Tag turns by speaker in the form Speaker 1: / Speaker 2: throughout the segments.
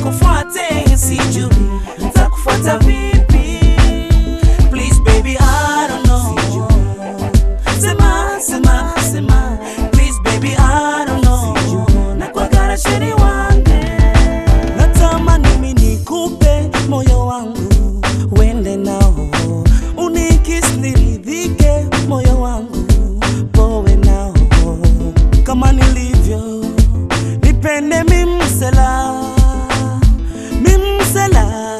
Speaker 1: nikufuate, sijui nitakufuata vipi. Please baby, I don't know. Sema, sema, sema. Please baby, I don't know. Nakwagara sheri wange. Natamani mimi nikupe moyo wangu uende nao, unikisi niridhike, moyo wangu powe nao kama nilivyo, nipende mimsela mimsela,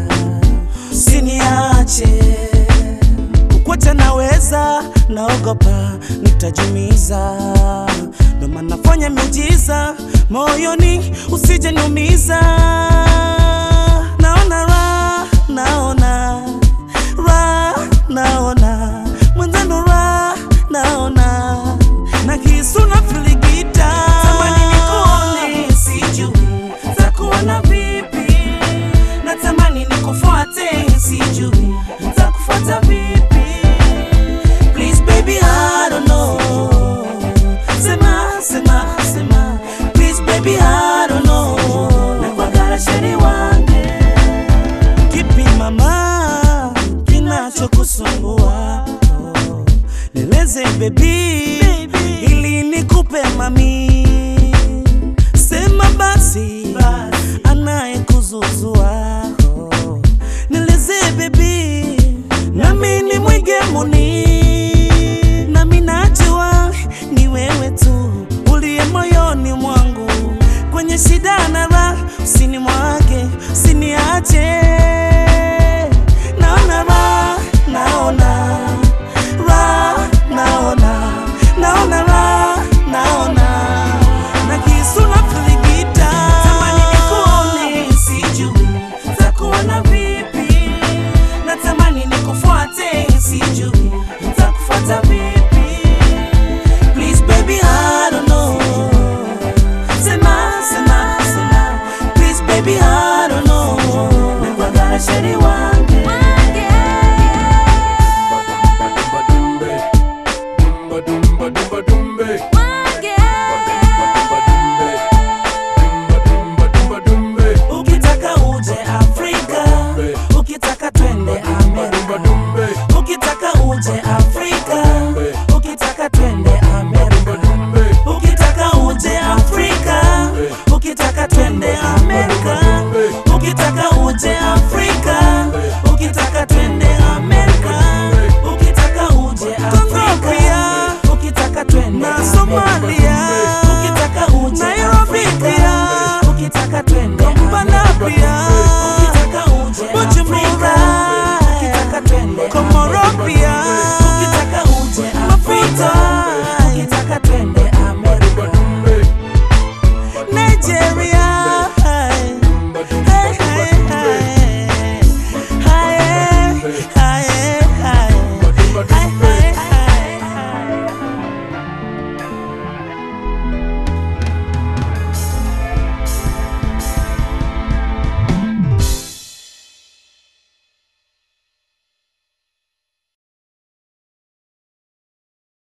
Speaker 1: siniache kukwacha naweza, naogopa nitajumiza, ndo maana fanya miujiza moyoni, usije niumiza. Naona ra, naona ra, naona mwenzenu ra, naona na kisu na filigita, tamani nikuone, sijui takuona vipi, natamani nikufuate, sijui takufuata vipi. Please baby, I don't know. Sema, sema, sema. Please baby, I don't know. Nakwagara sheri wange. Kipi mama kinachokusumbua? Oh, Nieleze baby, ili nikupe mami. Sema basi, anayekuzuzua. Oh, Nieleze baby, nami ni mwigemuni, nami najua ni wewe tu uliye moyoni mwangu, kwenye shida na raha, usini mwake, usiniache. Naona raha, naona raha, naona naona raha, naona na kisu na filigita, tamani nikuone, sijui takuona vipi natamani nikufuate, sijui nitakufuata vipi. Please baby, I don't know. Sema, sema, sema. Please baby, I don't know. Nakwagara sheri wange.